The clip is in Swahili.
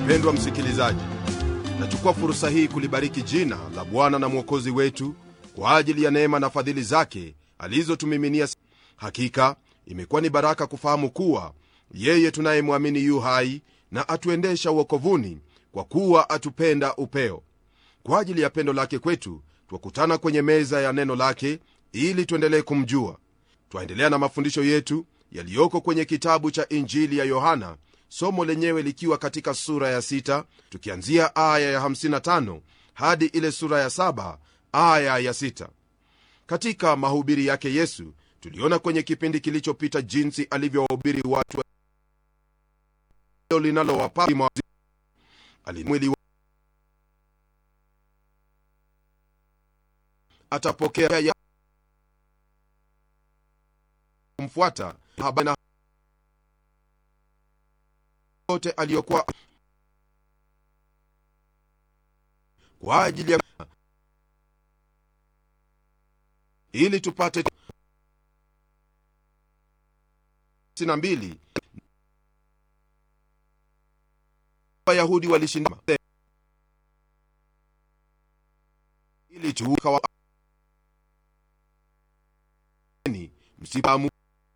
mpendwa msikilizaji nachukua fursa hii kulibariki jina la bwana na mwokozi wetu kwa ajili ya neema na fadhili zake alizotumiminia hakika imekuwa ni baraka kufahamu kuwa yeye tunayemwamini yu hai na atuendesha uokovuni kwa kuwa atupenda upeo kwa ajili ya pendo lake kwetu twakutana kwenye meza ya neno lake ili tuendelee kumjua twaendelea na mafundisho yetu yaliyoko kwenye kitabu cha injili ya yohana somo lenyewe likiwa katika sura ya 6 tukianzia aya ya 55 hadi ile sura ya 7 aya ya 6 katika mahubiri yake yesu tuliona kwenye kipindi kilichopita jinsi alivyowahubiri watu linalowapa alimwili atapokea ya kumfuata habana yote aliyokuwa kwa ajili ya ili tupate na mbili wayahudi walishinda ili tukawa msipamu